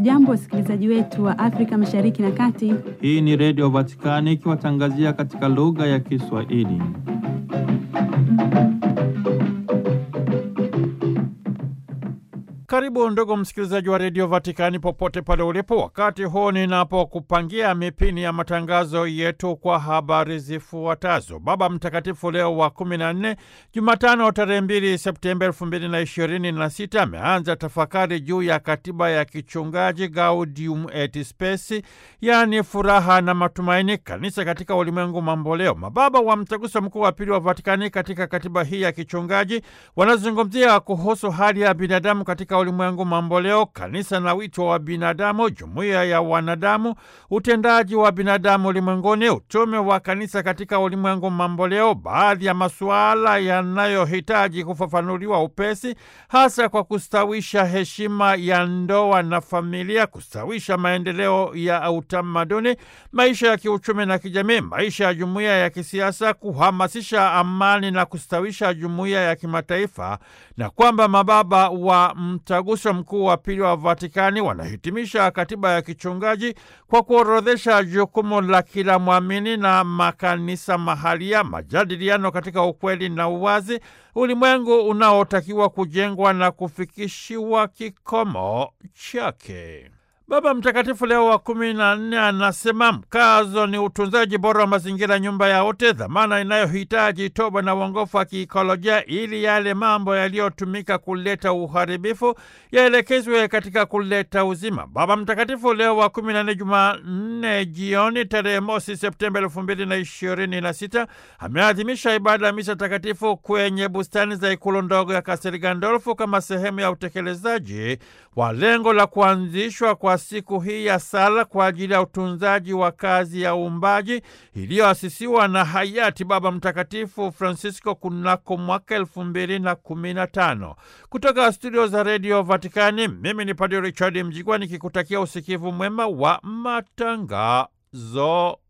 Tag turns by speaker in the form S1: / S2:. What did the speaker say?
S1: Hamjambo, wasikilizaji wetu wa Afrika Mashariki na Kati.
S2: Hii ni Redio Vatikani ikiwatangazia katika lugha ya Kiswahili. Karibu ndugu msikilizaji wa redio Vatikani popote pale ulipo, wakati huu ninapokupangia mipini ya matangazo yetu kwa habari zifuatazo. Baba Mtakatifu Leo wa kumi na nne, Jumatano tarehe mbili Septemba elfu mbili na ishirini na sita ameanza tafakari juu ya katiba ya kichungaji Gaudium et Spes, yaani furaha na matumaini, kanisa katika ulimwengu mamboleo. Mababa wa Mtaguso Mkuu wa Pili wa Vatikani katika katiba hii ya kichungaji wanazungumzia kuhusu hali ya binadamu katika ulimwengu mamboleo, kanisa na wito wa binadamu, jumuiya ya wanadamu, utendaji wa binadamu ulimwenguni, utume wa kanisa katika ulimwengu mamboleo, baadhi ya masuala yanayohitaji kufafanuliwa upesi, hasa kwa kustawisha heshima ya ndoa na familia, kustawisha maendeleo ya utamaduni, maisha ya kiuchumi na kijamii, maisha ya jumuiya ya kisiasa, kuhamasisha amani na kustawisha jumuiya ya kimataifa, na kwamba mababa wa Mtaguso Mkuu wa Pili wa Vatikani wanahitimisha katiba ya kichungaji kwa kuorodhesha jukumu la kila mwamini na makanisa mahalia, majadiliano katika ukweli na uwazi, ulimwengu unaotakiwa kujengwa na kufikishiwa kikomo chake. Baba Mtakatifu Leo wa kumi na nne anasema mkazo ni utunzaji bora wa mazingira, nyumba ya wote, dhamana inayohitaji toba na uongofu wa kiikolojia, ili yale mambo yaliyotumika kuleta uharibifu yaelekezwe katika kuleta uzima. Baba Mtakatifu Leo wa kumi na nne, Jumanne jioni tarehe mosi Septemba elfu mbili na ishirini na sita ameadhimisha ibada ya misa takatifu kwenye bustani za ikulu ndogo ya Kastel Gandolfo kama sehemu ya utekelezaji wa lengo la kuanzishwa kwa siku hii ya sala kwa ajili ya utunzaji wa kazi ya uumbaji iliyoasisiwa na hayati Baba Mtakatifu Francisco kunako mwaka elfu mbili na kumi na tano. Kutoka studio za redio Vatikani, mimi ni Padre Richard Mjigwa nikikutakia usikivu mwema wa matangazo